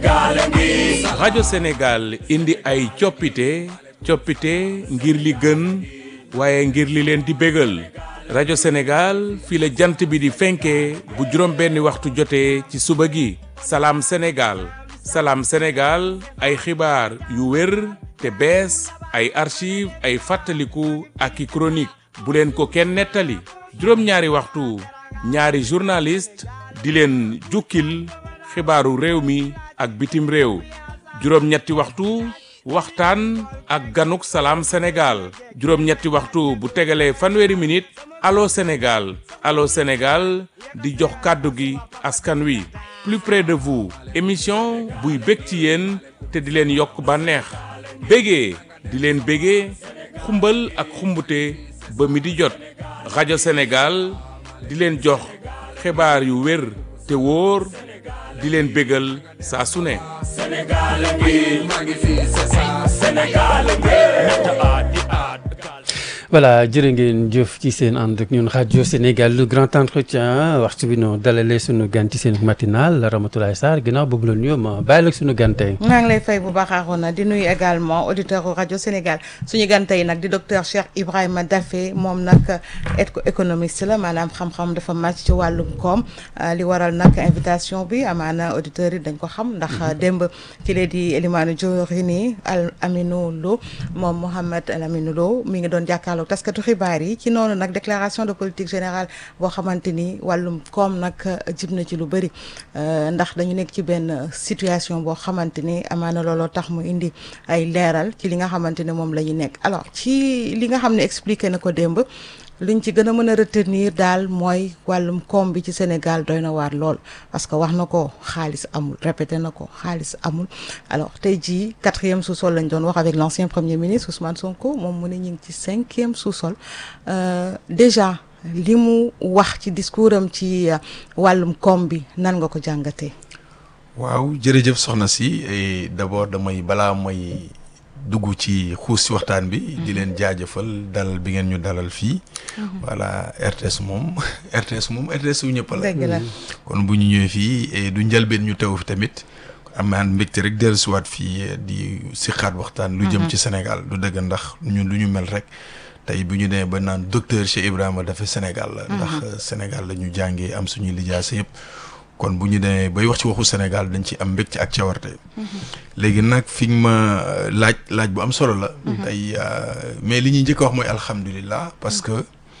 rajo Sénégal indi ay coppite coppite ngir li gën waaye ngir li leen di bégal rajo Sénégal fii la jant bi di fenkee bu juróom benni waxtu jotee ci suba gi salaam Sénégal salaam Sénégal ay xibaar yu wér te bees ay archive ay fàttaliku ak i chronique bu leen ko kenn nettali juróom-ñaari waxtu ñaari journaliste di leen jukkil xibaaru réew mi ak bitim réew juróom-ñetti waxtu waxtaan ak ganuk salaam Sénégal juróom-ñetti waxtu bu tegalee fanweeri minute allo Sénégal allo Sénégal di jox kàddu gi askan wi plus près de vous émission buy bég ci yéen te di leen yokk bànneex bégee di leen bégee xumbal ak xumbute ba mi di jot rajo Sénégal di leen jox xibaar yu wér te wóor di leen bégal saa su ne voilà jërë ngeen jëf ci seen ànd ak ñun rajo Sénégal le grand entretien waxtu bi noonu dalalee suñu gan ci seen matinal Ramatoulaye Sarr ginnaaw boobu la nuyoo ma bàyyi la suñu gan tey. maa ngi lay fay bu baax Arona di nuyu également auditeur rajo Sénégal suñu gan tey nag di docteur Cheikh Ibrahima Daffé moom nag économiste la maanaam xam-xam dafa màcc ci wàllum koom li waral nag invitation bi amaana auditeurs yi dañ ko xam ndax démb ci lee di Elimane Diorini Al Aminou Lo moom Mohamed Al Aminou Lo mi ngi doon jàkkaarloo taskatu xibaar yi ci noonu nag déclaration de politique générale boo xamante ni wàllum koom nag jib na ci lu bëri ndax dañu nekk ci benn situation boo xamante ni amaana looloo tax mu indi ay leeral ci li nga xamante ne moom la ñu nekk alors ci li nga xam ne expliqué na ko démb liñ ci gën a mën a retenir daal mooy wàllum koom bi ci Sénégal doy na waar lool parce que wax na ko xaalis amul répété na ko xaalis amul alors tey jii quatrième sous-sol lañ doon wax avec l'ancien premier ministre Ousmane Sonko moom mu ne ñu ngi ci cinquième sous-sol déjà li mu wax ci discours am ci wàllum koom bi nan nga ko jàngatee. waaw jërëjëf soxna si d'abord damay balaa may. dugg ci xuus ci waxtaan bi di leen jaajëfal dalal bi ngeen ñu dalal fii voilà RTS moom RTS moom RTS wu ñëpp la kon bu ñu ñëwee fii du njëlbeen ñu teew fi tamit am naa mbégte rek dellusiwaat fii di si xaat waxtaan lu jëm ci Sénégal du dëgg ndax ñun lu ñu mel rek tey bu ñu demee ba naan docteur Cheikh Ibrahima Daffé Sénégal la ndax Sénégal la ñu jàngee am suñuy lijaasa yëpp kon bu ñu demee bay wax ci waxu Sénégal dañ ci am mbégte ak cawarte léegi nag fi nga ma laaj laaj bu am solo la. tey mais li ñuy njëkk a wax mooy alhamdulilah parce que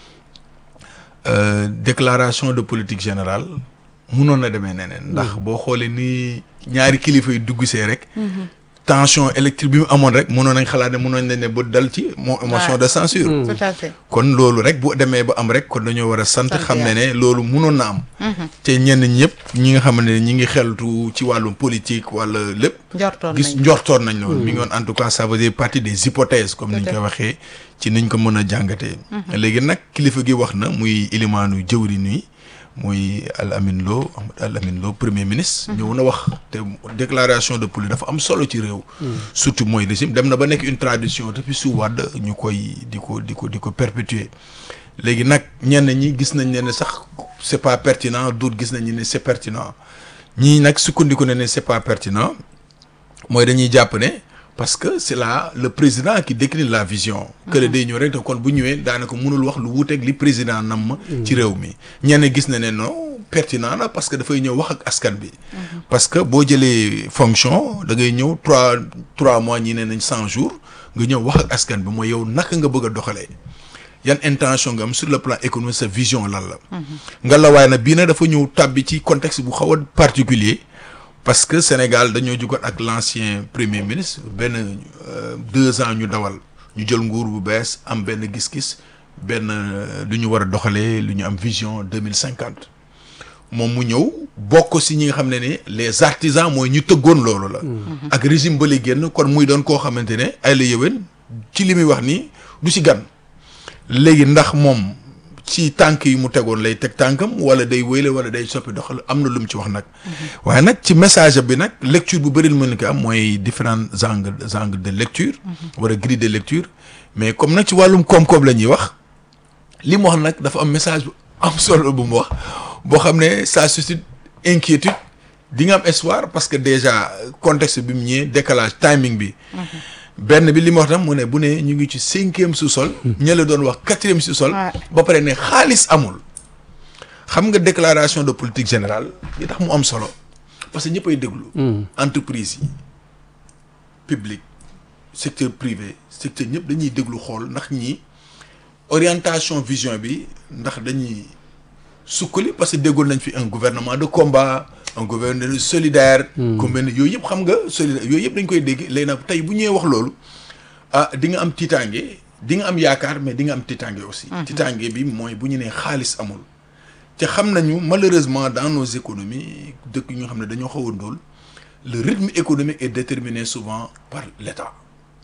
déclaration de politique générale munoon na demee neneen. ndax boo xoolee ni ñaari kilifa yu dugg see rek. tension électrique bi mu amoon rek mënoon nañ xalaat ne mënoon nañ ne ba dal ci moo motion de censure tout à fait kon loolu rek bu demee ba am rek kon dañoo war a sant xam ne ne loolu mënoon na am te ñenn ñëpp ñi nga xam ne ñi ngi xeltu ci wàllum politique wala lépp njortoon gis njortoon nañ loolu mi ngi woon en tout cas ça veut dire partie des hypothèses comme niñ koy waxee ci niñ ko mën a jàngatee léegi nag kilifa gi wax na muy ilimaanu jëwri nii muy Al Amin Lo Al Amin Lo premier ministre. ñëw na wax te déclaration de politique dafa am solo ci réew. surtout mooy régime dem na ba nekk une tradition depuis su Wàdd ñu koy di ko di ko di ko perpétuer léegi nag ñenn ñi gis nañ ne ne sax c'est pas pertinent d'autres gis nañ ne c'est pertinent ñii nag sukkandiku ne ne c'est pas pertinent mooy dañuy jàpp ne. parce que c'est là le président qui décline la vision. que le day ñëw rek te kon bu ñëwee daanaka mënul wax lu wuuteeg li président nam ma ci réew mi ñenn gis na ne non pertinent la parce que dafay ñëw wax ak askan bi. parce que boo jëlee fonction da ngay ñëw trois trois mois ñi ne nañ cent jours nga ñëw wax ak askan bi mooy yow naka nga bëgg a doxalee. yan intention nga am sur le plan économique sa vision lan la. nga la waaye nag bii nag dafa ñëw tàbbi ci contexte bu xaw a particulier parce que Sénégal dañoo jugoon ak l'ancien premier ministre benn deux ans ñu dawal ñu jël nguur bu bees am benn gis-gis benn lu ñu war a doxalee lu ñu am vision deux mille cinquante moom mu ñëw bokk si ñi nga xam ne ne les artisans mooy ñu tëggoon loolu la. ak régime ba li génn kon muy doon koo xamante ne ay la yëwén ci li muy wax nii du si gan léegi ndax moom. ci tànk yi mu tegoon lay teg tànkam wala day wéyle wala day soppi doxal am na lu mu ci wax nag waaye nag ci message bi nag lecture bu bëri lu mën ko am mooy différents angles angles de lecture wala grille de lecture mais comme nag ci wàllum koom-koom la ñuy wax li mu wax nag dafa am message bu am solo bu mu wax boo xam ne ça suscite inquiétude di nga am espoir parce que déjà contexte bi mu ñëwee décalage timing bi benn bi li ma wax tam mu ne bu ne ñu ngi ci cinquième sous-sol ña la doon wax quatrième sous-sol Ouais. ba pare ne xaalis amul xam nga déclaration de politique générale li tax mu am solo parce que ñëppay déglu entreprise yi public secteur privé secteur ñëpp dañuy déglu xool ndax ñi orientation vision bi ndax dañuy sukkali parce que déggoon nañ fi un gouvernement de combat un gouvernement solidaire comme yooyu yëpp xam nga solidaire yooyu yëpp dañ koy dégg léegi nag tey bu ñëwee wax loolu ah di nga am tiitaange di nga am yaakaar mais di nga am tiitaange aussi tiitaange bi mooy bu ñu nee xaalis amul te xam nañu malheureusement dans nos économies dëkk yi nga xam ne dañoo xaw a ndóol le rythme économique est déterminé souvent par l'État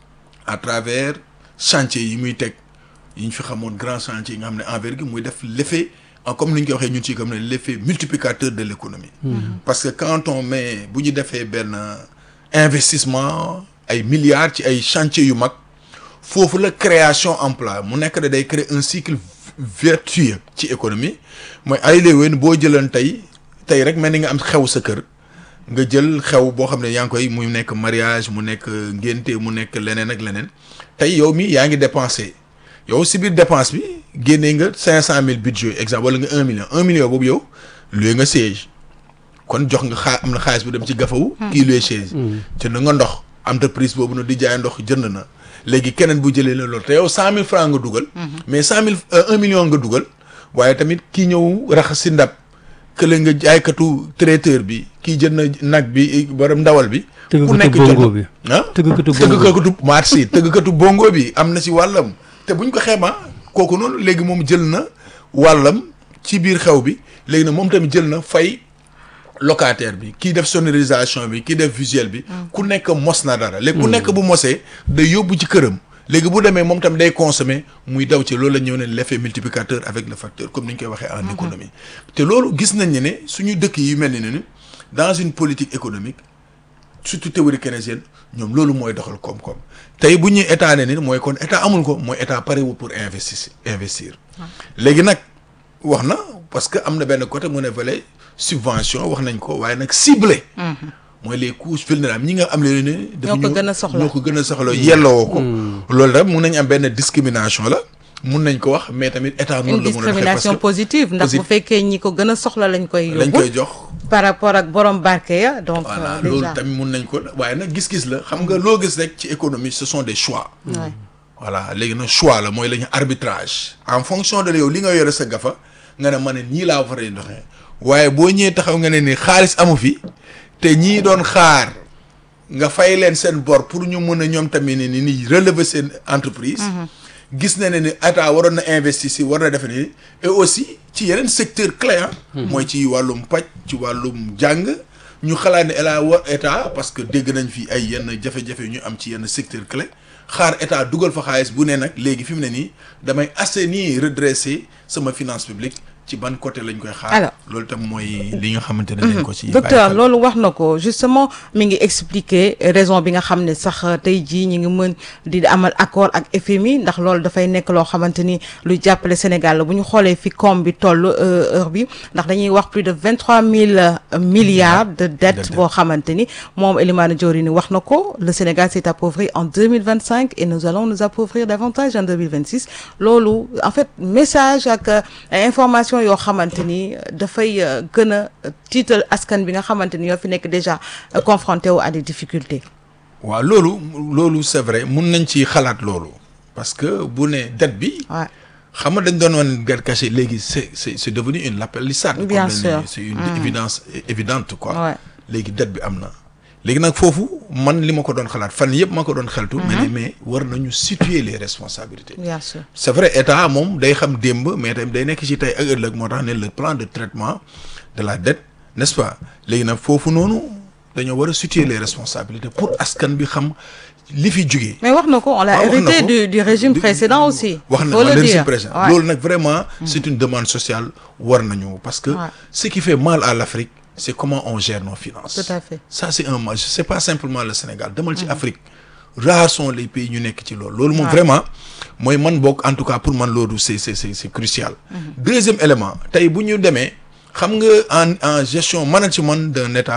à travers chantier yi muy teg yi ñu fi xamoon grand chantier yi nga xam ne envergure muy def l'effet en comme ni ñu koy waxee ñun ci comme ne l'effet multiplicateur de l'économie parce que quand on met bu ñu defee benn investissement ay milliards ci ay chantier yu mag foofu la création emploi mu nekk da day créer un cycle vertueux ci économie mooy ay léewén boo jëloon tey tey rek mel ni nga am xew sa kër nga jël xew boo xam ne yaa ngi koy mu nekk mariage mu nekk ngénte mu nekk leneen ak leneen tey yow mi yaa ngi dépensé yow si biir dépense bi génnee nga cinq cent mille budget exemple wala nga un million un million boobu yow luy nga siège kon jox nga xaa am na xaalis bu dem ci gafawu kii luy siège jënd nga ndox entreprise boobu na di jaay ndox jënd na léegi keneen bu jëlee la loolu te yow cent mille francs nga dugal mais cent mille un million nga dugal waaye tamit kii ñëw raxas si ndab kële nga jaaykatu traiteur bi kii jënd na nag bi borom ndawal bi ku nekk tëggkatu bongo jënd bi ah tëggkatu bongo tëggkatu marché tëggkatu bongo bi am na si wàllam te buñ ko xeema kooku noonu léegi moom jël na wàllam ci biir xew bi léegi nag moom tamit jël na fay locataire bi kii def sonorisation bi kii def visuel bi ku nekk mos na dara léegi ku nekk bu mosee day yóbbu ci këram léegi bu demee moom tamit day consommer muy daw ci loolu la ñëw ne l'effet multiplicateur avec le facteur comme ni ñu koy waxee en économie te loolu gis nañ ne ne suñu dëkk yi mel ni ne ni dans une politique économique surtout théorie keynésienne ñoom loolu mooy doxal koom-koom tey bu ñuy état ne ni mooy kon état amul ko mooy état parewul pour investir investir léegi nag wax na parce que am na benn côté mu ne volet subvention wax nañ ko waaye nag ciblé mooy les couches vulnérables ñi nga am leen ne dafa Ñoo ko ñëw- gën a soxla. ñoo ko gën a soxla yelloo ko loolu rek mun nañ am benn discrimination la mun nañ ko wax mais tamit état une noonu la mun a doxee parce discrimination que positive ndax bu Posi- fekkee ñi ko gën a soxla lañ koy lañ yóbbu koy jox par rapport ak borom barke ya donc voilà euh, loolu déjà tamit mun nañ ko waaye nag gis-gis la xam nga loo gis rek ci économie ce sont des choix Ouais. voilà léegi nag choix la mooy la ñu arbitrage en fonction de yow li nga yore sa gafa nga ne ma ne nii laa war a doxee waaye boo ñëwee taxaw nga ne ni xaalis amu fi te ñii doon xaar nga fay leen seen bor pour ñu mën a ñoom tamit ne ni ni relever seen entreprise gis na ne ni état waroon na investir si war na def ni et aussi ci yeneen secteur clé ah mooy ci wàllum paj ci wàllum jàng ñu xalaat ne état war état parce que dégg nañ fi ay yenn jafe-jafe yu ñu am ci yenn secteur clé xaar état dugal fa xaalis bu ne nag léegi fi mu ne nii damay assainir redresser sama finance publique ci ban côté lañ koy xaar Alors. loolu tam mooy li nga xamante ne dañ ko ci docteur bàyyi xel. loolu wax na ko justement mi ngi expliquer raison bi nga xam ne sax tey jii ñi ngi mën di amal accord ak FMI ndax loolu dafay nekk loo xamante ni lu jàppale Sénégal la bu ñu xoolee fi koom bi toll euh, heure bi ndax dañuy wax plus de vingt trois mille milliards de dettes dette. boo xamante ni moom Elimane Diorini wax na ko le Sénégal s'est appauvri en deux mille vingt cinq et nous allons nous appauvrir davantage en deux mille vingt six loolu en fait message ak euh, ay information yoo xamante ni dafay euh, gën a tiital askan bi nga xamante ni ñoo fi nekk déjà euh, confronté wu à des difficultés. waaw loolu loolu c'est vrai mun nañ ci xalaat loolu parce que bu ne dette bi Ouais. xam nga dañ doon woon guerre cachée léegi c'est c'est c'est devenu une lapalissade Bien comme dañ sûr. ne c'est une évidence é- évidente quoi Ouais. léegi dette bi am na léegi nag foofu man li ma ko doon xalaat fan yëpp ma ko doon xeltu mais ne mais war nañu situer les responsabilités bien sûr. c'est vrai état moom day xam démb mais tamit day nekk ci tey ak ëllëg moo tax ne le plan de traitement de la dette n'est-ce pas léegi nag foofu noonu dañoo war a situer les responsabilités pour askan bi xam li fi jugee. mais wax na ko on l'a Ah, wax na hérité ko. du du régime Du- précédent aussi. wax na faut le le dire régime précédent Ouais. loolu nag vraiment c'est une demande sociale war nañu parce que Ouais. ce qui fait mal à l'Afrique c'est comment on gère nos finances Tout à fait. ça c'est un mal c'est pas simplement le Sénégal demal ci Afrique rares sont les pays ñu nekk ci loolu loolu moom Ouais. vraiment mooy man bokk en tout cas pour man loolu c'est c'est c'est c'est crucial deuxième élément tey bu ñu demee xam nga en en gestion management d'un État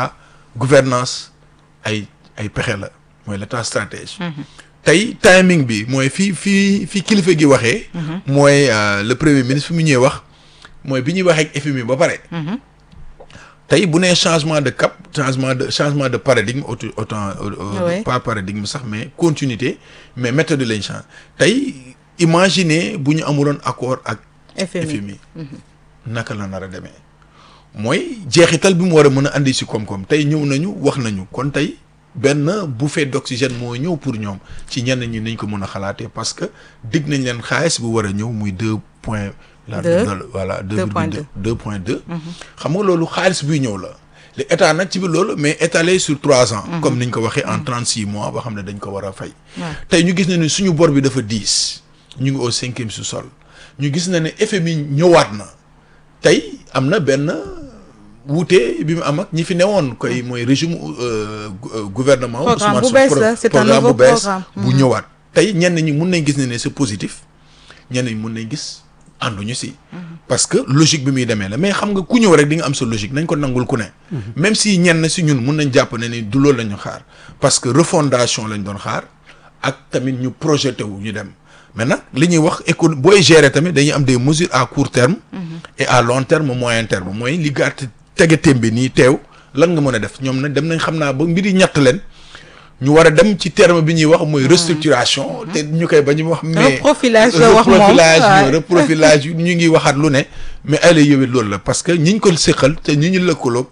gouvernance ay ay pexe la mooy l'état stratège tey timing bi mooy fii fii fii kilifa gi waxee mooy le premier ministre fi mu ñëwee wax mooy bi ñuy waxee ak FMI ba pare tey bu nee changement de cap changement de changement de paradigme autant autant Oui. pas paradigme sax mais continuité mais méthode lañ change tey imaginez bu ñu amuloon accord ak FMI FMI naka la nar a demee mooy jeexital bi mu war a mën a andi si koom-koom tey ñëw nañu wax nañu kon tey benn bouffée d'oxygène moo ñëw pour ñoom ci ñenn ñi nañ ko mën a xalaatee parce que dig nañ leen xaalis bu war a ñëw muy deux point la Deux. voilà deux Deux virgule point deux deux. deux point deux xam nga loolu xaalis buy ñëw la le état nag ci biir loolu mais étalé sur trois ans comme niñ ko waxee en trente six mois ba xam ne dañ ko war a fay tey ñu gis na ni suñu bor bi dafa diis ñu ngi au cinquième sous-sol ñu gis na ne FMI ñëwaat na tey am na benn wuute bi mu am ak ñi fi newoon koy mooy régime euh, gu- euh, gouvernement Programme Ousmane bu Sonko. bees Pro- la, c'est un programme nouveau bu bees programme. bu ñëwaat tey ñenn ñi mun nañ gis ne ne c'est positif ñenn ñi mun nañ gis ànduñu si parce que logique bi muy demee la mais xam nga ku ñëw rek di nga am sa logique nañ ko nangul ku ne même si ñenn si ñun mun nañ jàpp ne ni du loolu la ñu xaar parce que refondation lañ doon xaar ak tamit ñu projeté wu ñu dem mais nag li ñuy wax éco booy gérer tamit dañuy am des mesures à court terme et à long terme moyen terme mooy li gàtt tege tembe nii teew lan nga mën a def ñoom nag dem nañ xam naa ba mbiri ñett leen ñu war a dem ci terme bi ñuy wax mooy restructuration te ñu koy ba ñu wax mais Reprofilage la wax moom, reprofilage waaw. ñu reprofilage yu ñu ngi waxaat lu ne mais ay la yowit loolu la parce que ñi ñu ko séqal te ñi ñu lëkkaloog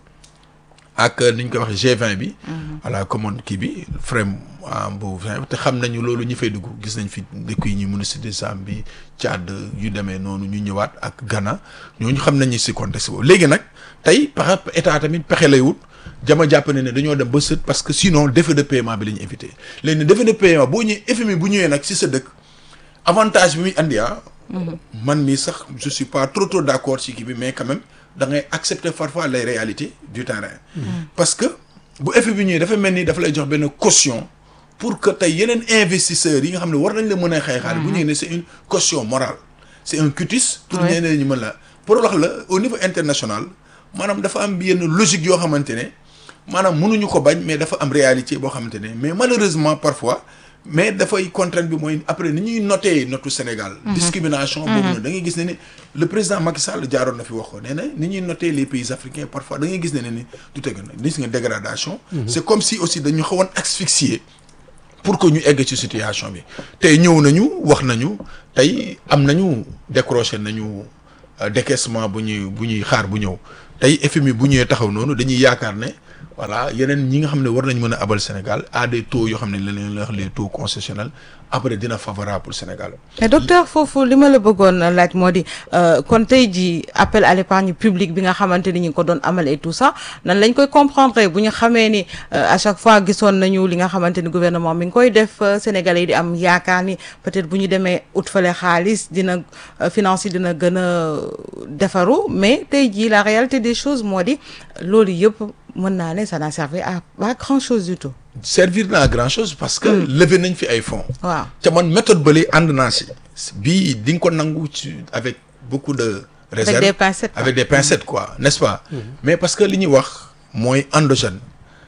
ak ni ñu koy wax G20 bi à la commande kii bi frame ah, bu 20 te xam nañu loolu ñi fay dugg gis nañ fi dëkk yi ñu ministre de Zambie Tchad yu demee noonu ñu ñëwaat ak Ghana ñooñu xam nañu si contexte boobu léegi nag tey pexe état tamit pexe lay wut jama jàpp ne ne dañoo dem ba sët parce que sinon défaut de paiement bi la ñu éviter léegi nag défaut de paiement boo ñëwee FMI bu ñëwee nag si sa dëkk avantage bi muy andi ah. man mii sax je suis pas trop trop d'accord ci kii bi mais quand même da ngay accepter parfois les réalités du terrain. parce que bu effet bi ñëwee dafa mel ni dafa lay jox benn caution pour que tey yeneen investisseurs yi nga xam ne war nañ la mën a xeexaale. bu ñëwee ne c'est une caution morale. c'est un cutis. pour Ouais. ñeneen ñi mën la pour wax la au niveau international maanaam dafa am yenn logique yoo xamante ne maanaam mënuñu ko bañ mais dafa am réalité boo xamante ne mais malheureusement parfois mais dafay contrainte bi mooy après ni ñuy noté notu Sénégal. discrimination boobu noonu da ngay gis ne ne le président Macky Sall jaaroon na fi wax ko nee na ni ñuy noté les pays africains parfois da ngay gis ne ne ni du teg na gis nga dégradation. c'est comme si aussi dañu xawoon asphyxier. pour que ñu egg ci situation bi tey ñëw nañu wax nañu tey am nañu décroché nañu euh, décaissement bu ñuy bu ñuy xaar bu ñëw tey FMI bu ñëwee taxaw noonu dañuy yaakaar ne voilà yeneen ñi nga xam ne war nañ mën a abal Sénégal à des taux yoo xam ne la leen wax les taux concessionnels après dina favorable pour Sénégal. mais docteur foofu li ma la bëggoon laaj moo di euh, kon tey jii appel à l'épargne publique bi nga xamante ni ñu ngi ko doon amal et tout ça nan lañ koy comprendre bu ñu xamee ni euh, à chaque fois gisoon nañu li nga xamante ni gouvernement mi ngi koy def euh, Sénégalais yi di am yaakaar ni peut-être bu ñu demee ut fale xaalis dina euh, finance yi dina gën a defaru mais tey jii la réalité des choses moo di loolu yëpp mën naa ne ça n'a servi à pas grand-chose du tout servir na à grand chose parce que levé nañ fi ay fonds. waaw te man méthode bële ànd naa si bii di nga ko nangu ci avec beaucoup de réserve des pincettes, quoi. avec des pincettes quoi n'est-ce pas mais parce que li ñuy wax mooy endogène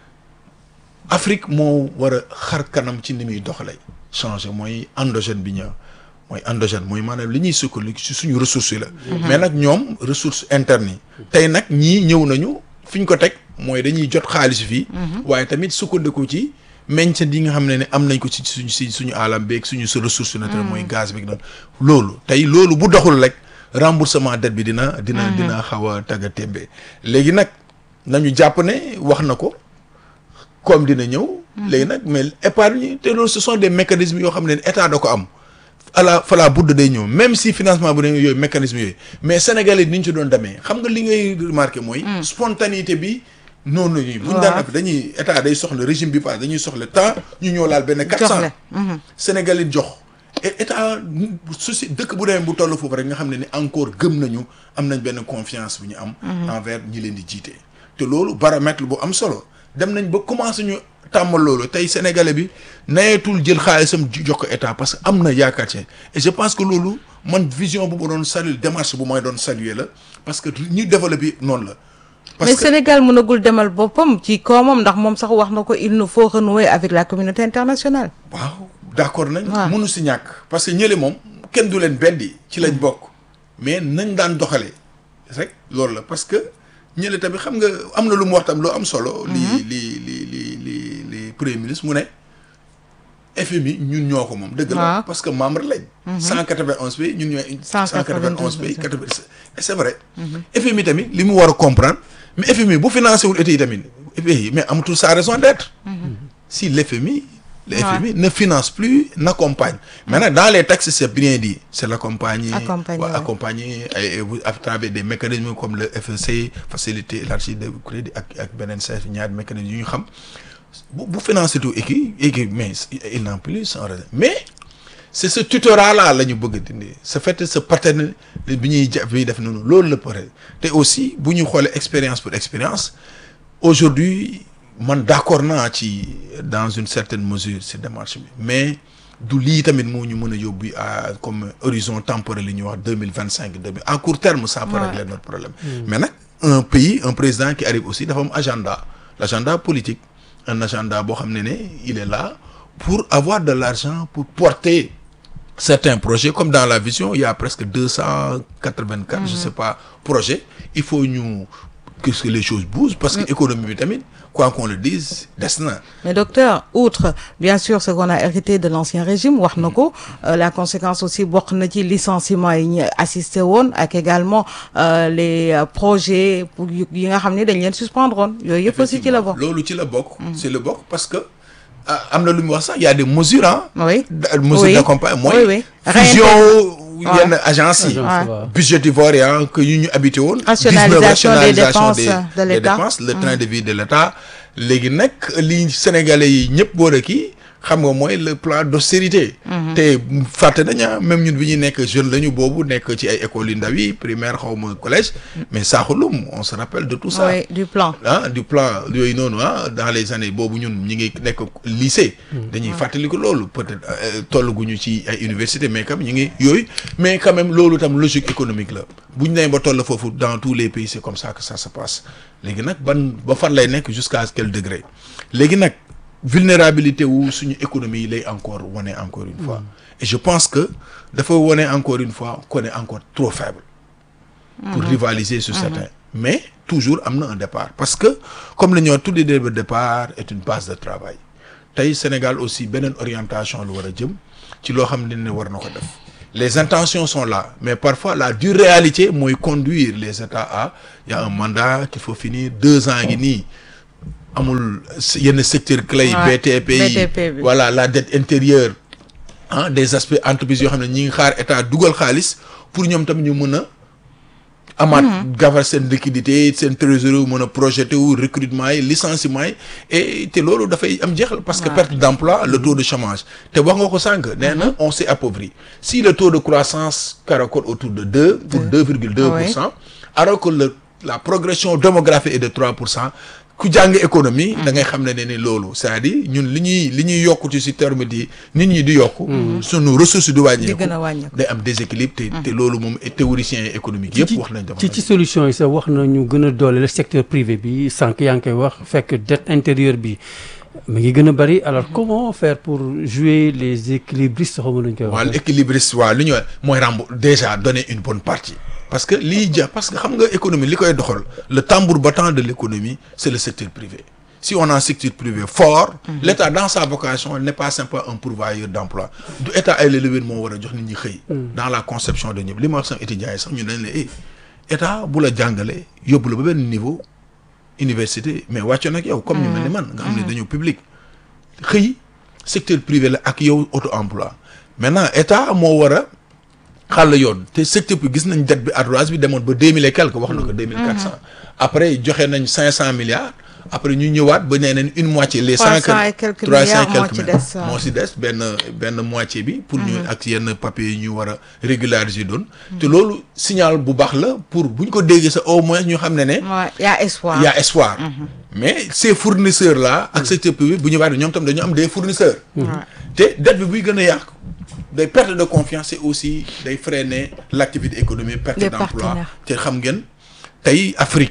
Afrique moo war a xar kanam ci ni muy doxalee changer mooy endogène bi ñëw mooy endogène mooy maanaam li ñuy sukkandiku ci suñu ressources yi la mais nag ñoom ressources internes yi tey nag ñii ñëw nañu fi ñu ko teg mooy dañuy jot xaalis fii waaye tamit sukkandiku ci meññeent yi nga xam ne ne am nañ ko ci suñu si suñu alam beeg suñu sa ressource naturelle mooy gaz beeg noonu loolu tey loolu bu doxul rek remboursement dette bi dina dina dina xaw a tagga témbe léegi nag nañu jàpp ne wax na ko comme dina ñëw léegi nag mais épargne te loolu ce sont des mécanismes yoo xam ne état da ko am ala fala budd day ñëw même si financement bu ne yooyu mécanisme yooyu mais sénégalais ni ñu ci doon demee xam nga li ngay remarqué mooy spontanéité bi noonu la ñuy bu ñu daan def dañuy état day soxla régime bi passe dañuy soxla temps ñu ñëw laal benn quatre cent sénégalais jox et état su si dëkk bu demee bu toll foofu rek nga xam ne ni encore gëm nañu am nañ benn confiance bu ñu am envers ñi leen di jiite te loolu baromètre bu am solo dem nañ ba commencé ñu tàmmal loolu tey sénégalais bi nayeetul jël xaalisam jox ko état parce que am na yaakaar ci et je pense que loolu man vision bu ma doon saluer démarche bu may doon saluer la parce que ñu développé noonu la parce mais que Sénégal mënagul demal boppam ci koomam ndax moom sax wax na ko il nous faut renouer avec la communauté internationale. waaw d'accord nañ. waaw. mënu si ñàkk parce que ñële moom kenn du leen beddi ci lañ bokk mais nañ daan doxalee rek loolu la parce que ñële tamit xam nga am na lu mu wax tam lu am solo. li li li li li li premier ministre mu ne FMI ñun ñoo ko moom. dëgg la waaw. parce que membre lañ. 191 pays ñun ñooy. 191 pays 80 et c'est vrai. FMI tamit li mu war a comprendre mais FMI bu financé wul état yi tamit FMI mais amatul sa raison d'être. si l'FMI le Ouais. FMI ne finance plus n'accompagne maintenant dans les textes c'est bien dit c'est l'accompagner Accompagner, ouais, ouais. accompagner et, et vous- à travers des mécanismes comme le FEC facilité élargie de crédit ak ak beneen chef ñaari mécanismes yu ñu xam bu bu financer tout équipe équipe mais il n'en plus sans raison mais c'est ce tutorat là la ñu bëgg a dindi ce fait ce paterne bi ñuy ja bi ñuy def noonu loolu la pare te aussi bu ñu xoolee expérience pour expérience aujourd'hui man d'accord naa ci dans une certaine mesure ci démarche bi mais du lii tamit moo ñu mën a yóbbu à comme horizon temporel li ñuy wax deux mille vingt cinq deux mille à court terme ça peut Ouais. régler notre problème mais nag un pays un président qui arrive aussi dafa am agenda l'agenda politique un agenda boo xam ne ne il est là pour avoir de l'argent pour porter certains projets comme dans la vision il y a presque deux cent quatre-vingt-quatre je sais pas projets il faut ñu que que les choses bougent parce que économie bi tamit quoi qu'on le dise des na Mais docteur, outre bien sûr ce qu'on a hérité de l'ancien régime wax na ko euh, la conséquence aussi bokk na ci licenciement yi ñu assisté woon ak également euh, les euh, projets pour yu- yi nga xam ne dañ leen suspendre woon yooyu yëpp aussi ci la bokk. loolu ci la bokk c'est le bokk parce que ah, am na lu mu wax sax il y a des mesures ah Oui. da- mesures Oui. d'accompagnement Oui, mooy oui. fusion Ouais. yenn agence yi Agence, waaw. budgétivore yi ah, que yu ñu habité woon. Rationalisation 19 des rationalisation dépenses des- de des l'État. dépenses, le train de vie de l'État léegi nag li Sénégalais yi ñëpp boole kii xam nga mooy le plan d'austérité. te fàtte nañu ah, même ñun bi ñuy nekk jeune lañu boobu nekk ci ay écoles yu ndaw yi primaire xaw ma collège mais saaxulum on se rappelle de tout ça. Oui, du plan. ah du plan yooyu noonu ah dans les années boobu ñun ñi ngi nekk lycée. dañuy fàttaliku loolu peut-être euh, tollaguñu ci ay université mais quand même ñu ngi yooyu mais quand même loolu tam logique économique la bu ñu nee ba toll foofu dans tous les pays c'est comme ça que ça se passe léegi nag ban ba fan lay nekk jusqu'à quel degré léegi nag vulnérabilité wu suñu économie yi lay encore wane encore une fois et je pense que dafa wane encore une fois qu'on est encore trop faible. pour rivaliser sur certains mais toujours am na un départ parce que comme la ñoo tuddi dé départ est une base de travail tey Sénégal aussi beneen orientation lu war a jëm ci loo xam ne ne war na ko def les intentions sont là mais parfois la dure réalité mooy conduire les États à il y a un mandat qu'il faut finir deux ans ngi nii amul yenn secteur clé yi Ouais, BTP yi BTP bi. voilà la dette intérieure ah des aspects entreprises yoo xam ne ñi ngi xaar état dugal xaalis pour ñoom tamit ñu mën a amaat gafar seen liquidité seen trésorerie mën a projeté wu recrutement yi licenciement yi et te loolu dafay am jeexal parce que Ouais. perte d'emploi le taux de chômage te wax nga ko sànq nee na on s'est appauvri si le taux de croissance caracole autour de deux pour deux virgule deux pour cent alors que le la progression démographique est de trois pour cent ku jàng économie da ngay xam ne ne ni loolu c'est-à-dire ñun li ñuy li ñuy yokku ci si terme di nit ñi di yokku sunu ressources di wàññeeku Di gën a wàññeeku. day am déséquilibre te te loolu moom théoriciens économiques yëpp wax nañ ci ci solution yi sax wax nañu gën a doole le secteur privé bi sànq yaa ngi koy wax fekk dette intérieure bi mi ngi gën a bari alors comment faire pour jouer les équilibristes xaw ma nañu koy waaw wax l'équilibriste waaw li ñu wax mooy rembo déjà donner une bonne partie parce que lii ja parce que xam nga économie li koy doxal le tambour battant de l'économie c'est le secteur privé si on a un secteur privé fort l'État dans sa vocation n'est pas simplement un pourvoyeur d'emploi du État ay lélewén moo war a jox nit ñi xëy dans la conception de ñëpp li ma wax sax étudiants yi sax ñu dañ ne eh État bu la jàngale yóbbu la ba benn niveau université mais wàccoon ak yow comme ñu mel ni man nga xam ne dañoo public xëy secteur privé la ak yow auto emploi maintenant état moo war a xàll yoon te secteur bi gis nañ dette bi ardoise bi demoon ba deux mille et quelque wax na ko deux mille quatre cent après joxe nañ cinq cent milliards après ñu ñëwaat ba nee nañ une moitié les cent 300 et quelques trois cent milliards moo quelques ci milliards des, waaw. moo si des benn benn moitié bi pour ñu ak yenn papiers yi ñu war a régulariser doon te loolu signal bu baax la pour bu ñu ko déggee sa au moins ñu xam ne ne Ouais, y a espoir. il y a espoir mais ces fournisseurs là ak secteur privé bu ñu waxee ñoom tam dañu am des fournisseurs te dette bi buy gën a yàqu day perte de confiance et aussi day freiner l'activité économique perte Les d'emploi partenaires. te xam ngeen tey Afrique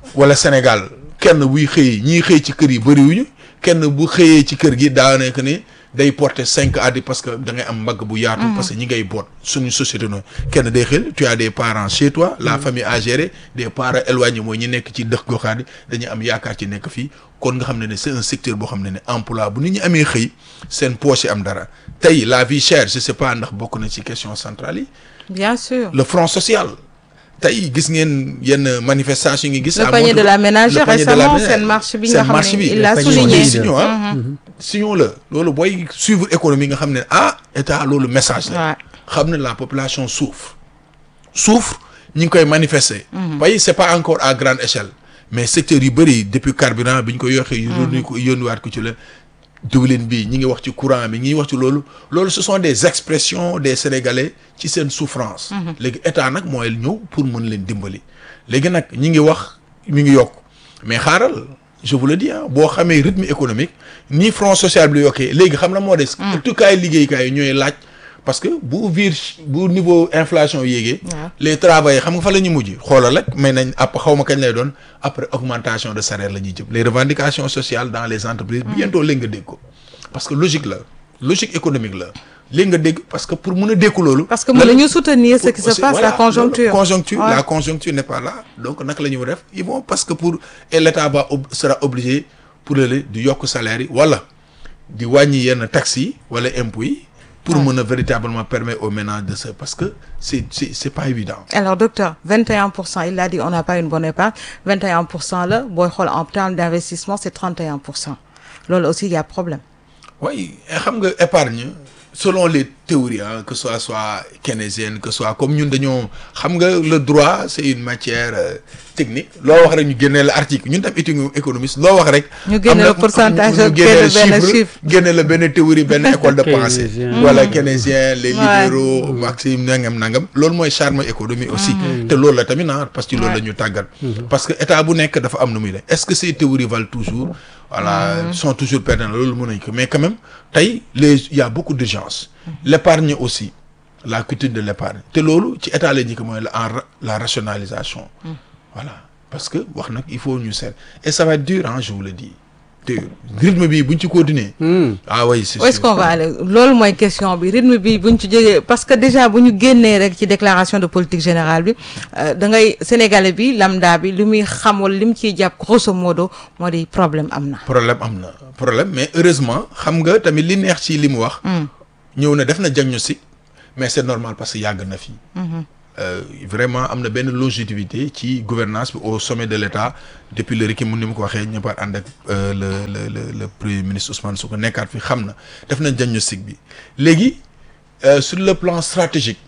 wala Sénégal kenn buy xëy ñiy xëy ci kër yi bëriwuñu kenn bu xëyee ci kër gi daa nekk ni day porter cinq à dix parce que da ngay am mbagg bu yaatu. parce que ñi ngay boot suñu société noonu kenn day xel tu as des parents chez toi la famille à gérer des parents éloignés mooy ñi nekk ci dëkk goxaan yi dañuy am yaakaar ci nekk fii kon nga xam ne ne c'est un secteur boo xam ne ne emploi bu nit ñi amee xëy seen poche yi am dara tey la vie chère je sais pas ndax bokk na ci question centrale yi bien sûr le front social tey gis ngeen yenn manifestation yi ngi gis. le panier de la ménagère récemment seen marche bi nga xam ne il l'a souligné signons ah signons la loolu booy suivre économie nga xam ne ah état loolu message la xam ne la population souffre souffre ñi ngi koy manifester pays c'est pas encore à grande échelle mais secteur yu bëri depuis carburant bi ñu ko yoxee yu yónni ko yónniwaat ko ci la diwlin bi ñi ngi wax ci courant bi ñi ngi wax ci loolu loolu ce sont des expressions des sénégalais ci seen souffrance léegi état nag mooy ñëw pour mën leen dimbali léegi nag ñi ngi wax mi ngi yokk mais xaaral je vous le dis ah boo xamee rythme économique ni front social bi la yokkee léegi xam na moo des tukkaay liggéeykaay yi ñooy laaj parce que bu vir bu niveau inflation yéegee les travailleurs xam nga fa la ñu mujj xoolal rek mais nañ ap xaw ma kañ lay doon après augmentation de salaire la ñuy jëm les revendications sociales dans les entreprises bientôt léegi nga dégg ko parce que logique la logique économique la léegi nga dégg parce que pour mun a dékku loolu parce que mën nañu soutenir ce qui se passe la conjoncture conjoncture la conjoncture n'est pas là donc naka la ñu def ils vont parce que pour et l'état va sera obligé pour le di yokk salaire yi wala di wàññi yenn taxes yi wala impôts yi pour mën a véritablement permettre aux ménages de se parce que c'est c'est c'est pas évident. alors docteur 21 pour cent il a dit on n'a pas une bonne épargne 21 pour cent la booy xool en termes d'investissement c'est 31 pour cent loolu aussi il y a problème. oui xam nga épargne selon les théories hein, que ce soit soit keynésienne que ce soit comme ñun dañoo xam nga le droit c'est une matière euh, technique loo wax rek ñu génnee la article ñun tam étude économiste loo wax rek. ñu génne la pourcentage ñu génne benn chiffre chiffre. génne la benn théorie benn école de pensée. Keynésien. voilà keynésien les Ouais. libéraux maxime nangam nangam loolu mooy charme économie aussi. te loolu la tamit ah parce que loolu la ñu tàggat. parce que état bu nekk dafa am nu muy def est-ce que ces théories valent toujours. voilà sont toujours pertinentes loolu mën nañu ko mais quand même tey les il y a beaucoup d'urgence. l'épargne aussi la culture de l'épargne te loolu ci état la ñu ko mooy la en ra- la rationalisation. voilà parce que wax nag il faut ñu seet et ça va être dur hein je vous le dis dur rythme bi buñ ci continuer. ah oui c'est où est-ce sûr. qu'on va aller loolu mooy question bi rythme bi buñ ci jógee parce que déjà bu ñu génnee rek ci déclaration de politique générale bi euh, da ngay sénégalais bi lambda bi li muy xam wala li mu ciy jàpp grosso modo moo di problème am na. problème am na problème mais heureusement xam nga tamit li neex ci li mu wax. ñëw na def na diagnostic mais c'est normal parce que yàgg na fi. Euh, vraiment am na benn longévité ci gouvernance bi au sommet de l'État depuis le rek mu ni mu ko waxee ñëppaat ànd ak euh, le le le le premier ministre Ousmane Sonko nekkaat fi xam na def na diagnostic bi léegi euh, sur le plan stratégique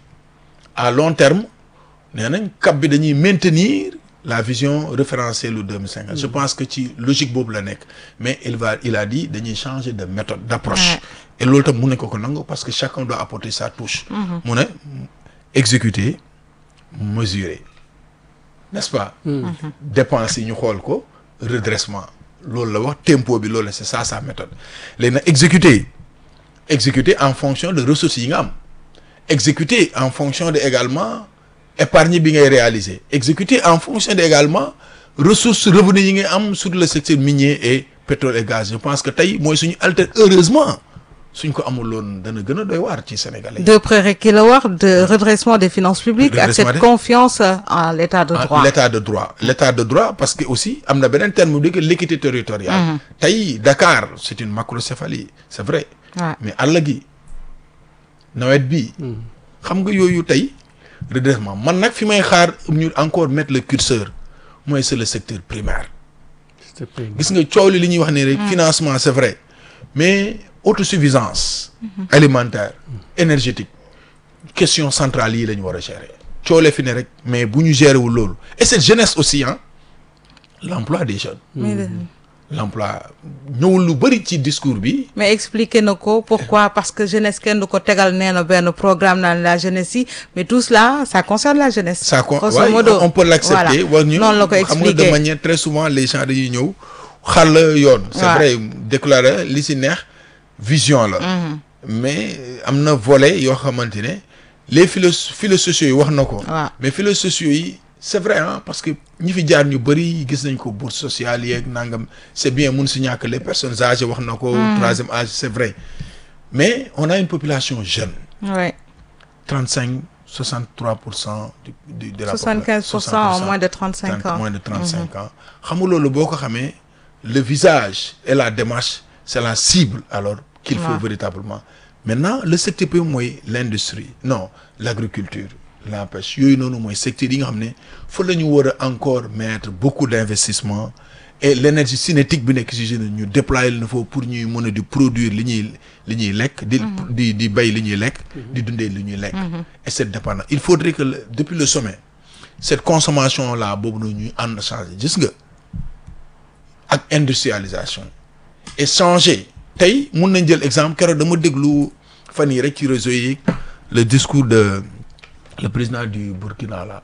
à long terme nee nañ cap bi dañuy maintenir la vision référentielle lu 2050 je pense que ci logique boobu la nekk mais il va il a dit dañuy changer de méthode d'approche Ouais. et loolu tam mun nañ ko ko nangu parce que chacun doit apporter sa touche mu ne exécuter mesurer n'est-ce pas dépenses yi ñu xool ko redressement loolu la wax tempo bi loolu la c'est ça sa méthode léegi nag exécuter exécuter en fonction de ressources yi nga am exécuter en fonction de également épargne bi ngay réaliser exécuter en fonction de également ressources revenus yi ngay am sur le secteur minier et pétrole et gaz je pense que tey mooy suñu alter heureusement suñ ko amuloon dana gën a doy waar ci Sénégalais yi. de prérequis la wax de redressement des finances publiques ak Redressement cette des- confiance en l'état de Ah, droit. l'état de droit l'état de droit parce que aussi am na beneen terme bu di que l'équité territoriale tey Dakar c'est une macrocéphalie c'est vrai Ouais. mais àll gi nawet bi xam nga yooyu tey redressement man nag fi may xaar ñu encore mettre le curseur mooy c'est le secteur primaire S'il te plaît. gis nga coow li li ñuy wax ne rek financement c'est vrai mais autosuffisance alimentaire énergétique question centrale yi la ñu war a gérer coole fi ne rek mais bu ñu gérer wul loolu et cette jeunesse aussi hein l'emploi des jeunes mais l'emploi ñëwul lu bari ci discours bi mais expliquer na ko pourquoi parce que jeunesse kenn du ko tegal nee na benn programme naan la jeunesse yi mais tout cela ça concerne la jeunesse. ça con grosso ouais, modo on peut l'accepter voilà war ñu noonu la ko xam nga de expliquer manière très souvent les gens dañuy ñëw xàll yoon c'est Ouais. vrai déclarer li ci neex vision la mais am na volet yoo xamante ne les philo philo sociaux yi wax na ko waaw mais philo sociaux yi c'est vrai hein parce que ñi fi jaar ñu bëri gis nañ ko bourse sociale yeeg nangam c'est bien mun si ñàkk les personnes âgées wax na ko troisième âge c'est vrai mais on a une population jeune ouais. 35 63 pour cent du de la 75 pour cent en moins de 35 ans. moins de 35 ans xam nga loolu boo ko xamee le visage et la démarche c'est la cible alors qu'il faut Ouais. véritablement maintenant le secteur bi mooy l'industrie non l'agriculture la pêche yooyu noonu mooy secteur yi nga xam ne fa la ñu war a encore mettre beaucoup d'investissement et l'énergie cinétique bi nekk si jeune ñu déployer leen foofu pour ñuy mën a di produire li ñuy li ñuy lekk di di di bay li ñuy lekk di dundee li ñuy lekk et cette dépendance il faudrait que le- depuis le sommet cette consommation là boobu noonu ñuy ànd changer gis nga ak industrialisation et changer tey mun nañ jël exemple keroog dama déglu fan yi rek ci réseau yi le discours de le président du Burkina là.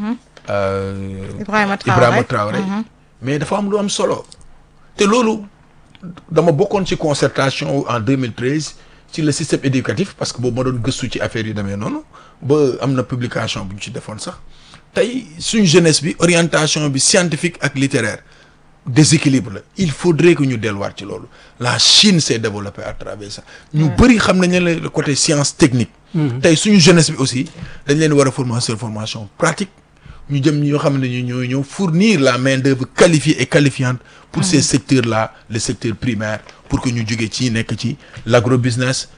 Euh, Ibrahima Traoré Ibrahima Traoré. mais dafa am lu am solo. te loolu dama bokkoon ci concertation en 2013 ci le système éducatif parce que boobu ma doon gëstu ci affaire yu demee noonu ba am na publication bu ñu ci defoon sax tey suñ jeunesse bi orientation bi scientifique ak littéraire déséquilibre la il faudrait que ñu delluwaat ci loolu la Chine s'est développée à travers ça ñu bëri xam nañ ne le côté science technique tey suñu jeunesse bi aussi dañ leen war a former sur formation pratique ñu jëm ñoo xam ne ñu ñooy ñëw fournir la main d'œuvre qualifiée et qualifiante pour ces secteurs là le secteur primaire pour que ñu jógee ci nekk ci l'agrobusiness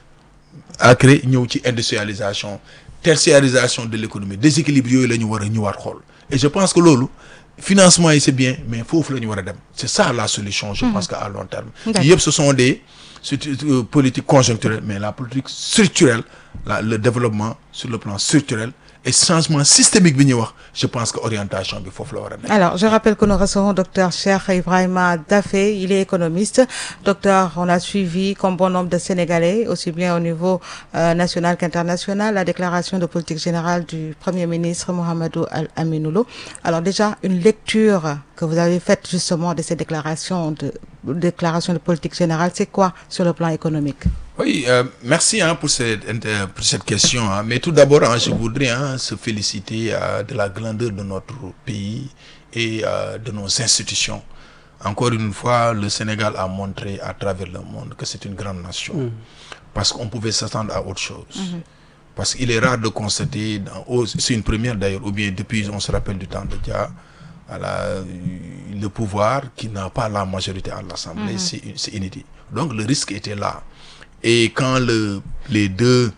après ñëw ci industrialisation tertiarisation de l'économie déséquilibre yooyu la ñu war a ñëwaat xool et je pense que loolu financement yi c'est bien mais foofu la ñu war a dem c'est ça la solution je pense que à long terme D'accord. yëpp ce sont des surtout, euh, politiques conjoncturelles mais la politique structurelle la le développement sur le plan structurel et changement systémique bi ñuy wax je pense que orientation bi foofu la war a nekk Alors, je rappelle que nous recevons docteur Cheikh Ibrahima Dafé, il est économiste. Docteur, on a suivi comme bon nombre de Sénégalais, aussi bien au niveau euh, national qu'international, la déclaration de politique générale du Premier ministre Mohamedou Al-Aminoulo. Alors déjà, une lecture que vous avez faite justement de ces déclarations de, déclarations de politique générale, c'est quoi sur le plan économique Oui, euh, merci hein, pour, cette, inter- pour cette question. hein. Mais tout d'abord, hein, je voudrais hein, se féliciter euh, de la grandeur de notre pays et euh, de nos institutions. Encore une fois, le Sénégal a montré à travers le monde que c'est une grande nation. Parce qu'on pouvait s'attendre à autre chose. Parce qu'il est rare de constater, dans- oh, c'est une première d'ailleurs, ou bien depuis, on se rappelle du temps de Dia, voilà, euh, le pouvoir qui n'a pas la majorité à l'Assemblée, c'est c'est inédit. Donc le risque était là. Et quand le, les deux,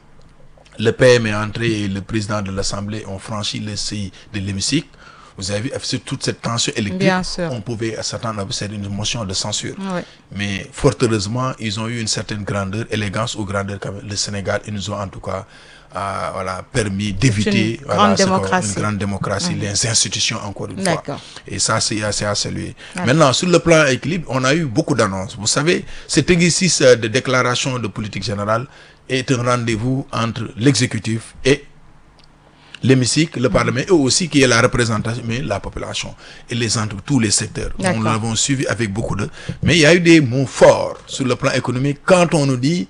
le PM est entré et le président de l'Assemblée ont franchi le seuil de l'hémicycle, vous avez vu, c'est toute cette tension électrique, Bien sûr. on pouvait s'attendre à observer une motion de censure. Oui. Mais fort heureusement, ils ont eu une certaine grandeur, élégance ou grandeur quand même. Le Sénégal, ils nous ont en tout cas euh, voilà, permis d'éviter une voilà, grande ce qu'on- démocratie. une grande démocratie, les institutions encore une fois. D'accord. Et ça, c'est assez à saluer. Maintenant, sur le plan équilibre, on a eu beaucoup d'annonces. Vous savez, cet exercice euh, de déclaration de politique générale est un rendez-vous entre l'exécutif et l'hémicycle, le Parlement, et aussi qui est la représentation, mais la population, et les entre tous les secteurs. D'accord. Nous l'avons suivi avec beaucoup de... Mais il y a eu des mots forts sur le plan économique. Quand on nous dit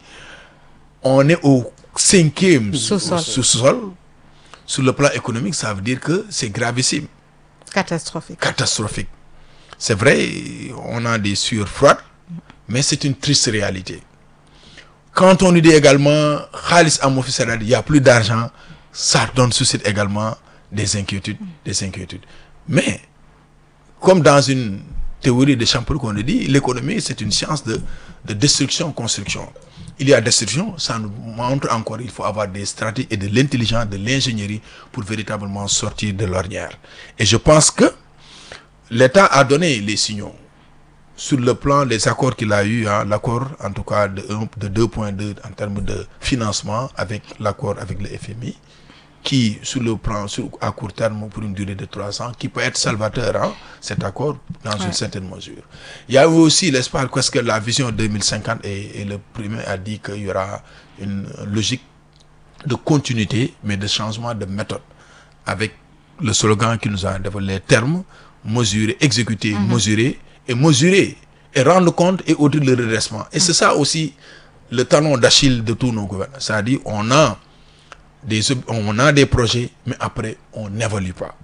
on est au cinquième Sous-sol. au sous-sol, sur le plan économique, ça veut dire que c'est gravissime Catastrophique. catastrophique. C'est vrai, on a des sueurs froides, mais c'est une triste réalité. Quand on nous dit également, Khalis Amofi Sarad, il n'y a plus d'argent, ça donne suscite également des inquiétudes, des inquiétudes. Mais, comme dans une théorie de Champollion qu'on nous dit, l'économie, c'est une science de, de destruction-construction. Il y a destruction, ça nous montre encore, il faut avoir des stratégies et de l'intelligence, de l'ingénierie pour véritablement sortir de l'ornière. Et je pense que l'État a donné les signaux sur le plan des accords qu'il a eu, hein, l'accord en tout cas de, un- de 2.2 en termes de financement avec l'accord avec le FMI, qui sur le plan sur, à court terme pour une durée de trois ans, qui peut être salvateur, hein, cet accord dans une certaine mesure. Il y a eu aussi l'espoir parce que la vision 2050 et, et le premier a dit qu'il y aura une logique de continuité, mais de changement de méthode, avec le slogan qui nous a développé, les termes, mesurer, exécuter, mesurer, et mesurer, et rendre compte, et au-delà le redressement. Et c'est ça aussi le talon d'Achille de tous nos gouvernements. C'est-à-dire, on a des, ob- on a des projets, mais après, on n'évalue pas.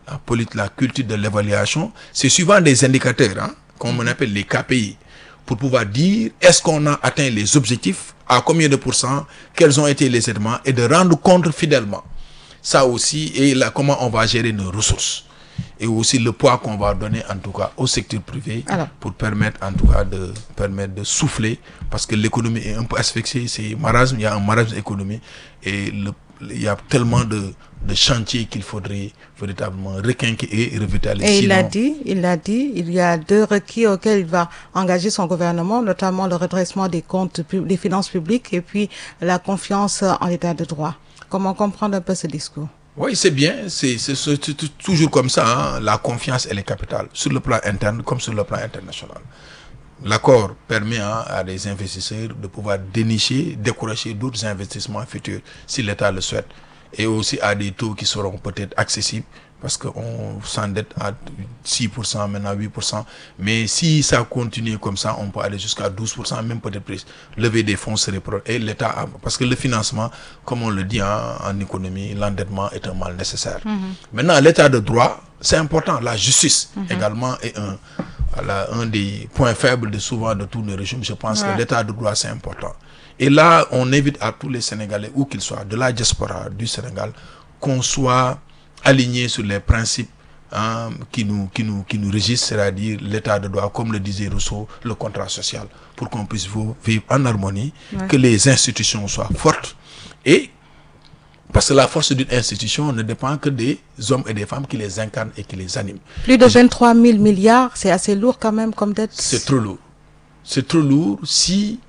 la, politique, la culture de l'évaluation, c'est suivant des indicateurs, hein, qu'on appelle les KPI, pour pouvoir dire est-ce qu'on a atteint les objectifs, à combien de pourcents, quels ont été les éléments, et de rendre compte fidèlement. Ça aussi, et là, comment on va gérer nos ressources. Et aussi le poids qu'on va donner, en tout cas, au secteur privé, Alors. pour permettre, en tout cas, de permettre de souffler, parce que l'économie est un peu asphyxiée, c'est marasme, il y a un marasme économique, et le- il y a tellement de, de chantiers qu'il faudrait véritablement requinquer et revitaliser. Et il a Sinon- dit, il a dit, il y a deux requis auxquels il va engager son gouvernement, notamment le redressement des comptes, pub- des finances publiques et puis la confiance en l'état de droit. Comment comprendre un peu ce discours Oui, c'est bien, c'est c'est- c'est- c'est toujours comme ça, hein. la confiance elle est capitale, sur le plan interne comme sur le plan international. L'accord permet hein, à des investisseurs de pouvoir dénicher, décourager d'autres investissements futurs si l'État le souhaite. Et aussi à des taux qui seront peut-être accessibles parce qu'on s'endette à 6%, maintenant 8%. Mais si ça continue comme ça, on peut aller jusqu'à 12%, même peut-être plus. Lever des fonds serait pro- Et l'État, a- parce que le financement, comme on le dit hein, en économie, l'endettement est un mal nécessaire. Maintenant, l'état de droit, c'est important. La justice également est un, voilà, un des points faibles de souvent de tous les régimes. Je pense Ouais. que l'état de droit, c'est important. Et là, on invite à tous les Sénégalais, où qu'ils soient, de la diaspora du Sénégal, qu'on soit aligné sur les principes hein, qui, nous, qui, nous, qui nous régissent, c'est-à-dire l'état de droit, comme le disait Rousseau, le contrat social, pour qu'on puisse vo- vivre en harmonie, Ouais. que les institutions soient fortes et parce que la force d'une institution ne dépend que des hommes et des femmes qui les incarnent et qui les animent. Plus de 23 000 milliards, c'est assez lourd quand même comme dette. C'est trop lourd. C'est trop lourd si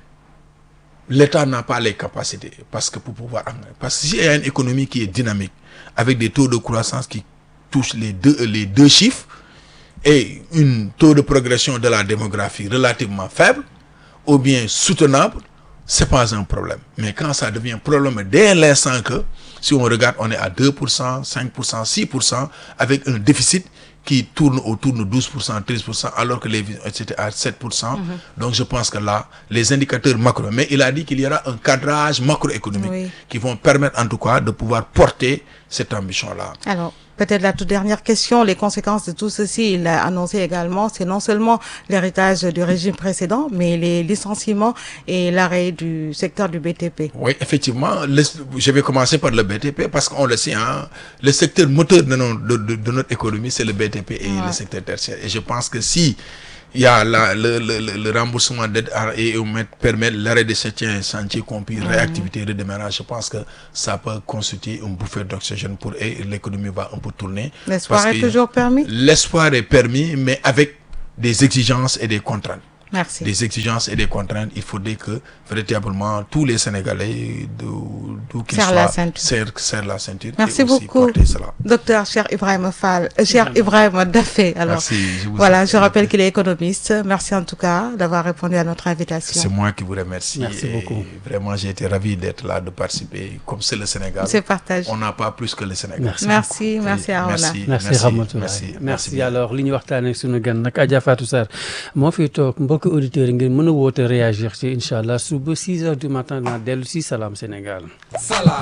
l'État n'a pas les capacités. Parce que pour pouvoir. Parce que s'il y a une économie qui est dynamique, avec des taux de croissance qui touchent les deux, les deux chiffres, et un taux de progression de la démographie relativement faible, ou bien soutenable, c'est pas un problème. Mais quand ça devient un problème dès l'instant que, si on regarde, on est à 2%, 5%, 6%, avec un déficit qui tourne autour de 12%, 13%, alors que les c'était à 7%. Donc je pense que là, les indicateurs macro, mais il a dit qu'il y aura un cadrage macroéconomique Oui. qui vont permettre en tout cas de pouvoir porter cette ambition-là. Alors, peut-être la toute dernière question, les conséquences de tout ceci, il a annoncé également, c'est non seulement l'héritage du régime précédent, mais les licenciements et l'arrêt du secteur du BTP. Oui, effectivement, le- je vais commencer par le BTP parce qu'on le sait, hein, le secteur moteur de, nos- de- de- de notre économie, c'est le BTP et Ouais. le secteur tertiaire. Et je pense que si il y a la- le, le- le- le remboursement d'aide à- et on met- permet l'arrêt de certains chantiers compris réactivité, redémarrage, je pense que ça peut constituer une bouffée d'oxygène pour et l'économie va un peu tourner. L'espoir Parce est que toujours permis L'espoir est permis, mais avec des exigences et des contraintes Merci. des exigences et des contraintes, il faudrait que véritablement tous les Sénégalais, d'où d'où qu'ils Serrent soient, la ceinture. serrent, serrent la ceinture. Merci et aussi beaucoup, porter cela. docteur Cher Ibrahim Fall, euh, Cher Ibrahim Dafé. Alors, Merci. je vous voilà, en- je rappelle qu'il est économiste. Merci en tout cas d'avoir répondu à notre invitation. C'est moi qui vous remercie. Merci et beaucoup. Vraiment, j'ai été ravi d'être là, de participer. Comme c'est le Sénégal, C'est partagé. on n'a pas plus que le Sénégal. Merci. Merci, merci Et Arona. Merci, merci Ramatoulaye merci, merci bien. alors li ñu waxtaanee sunu gan nag Adja Fatou Sarr moo fi toog mbokki auditeurs yi ngeen mën a woote réagir ci incha allah suba 6 heures du matin dinaa dellu si Salam Sénégal. Salam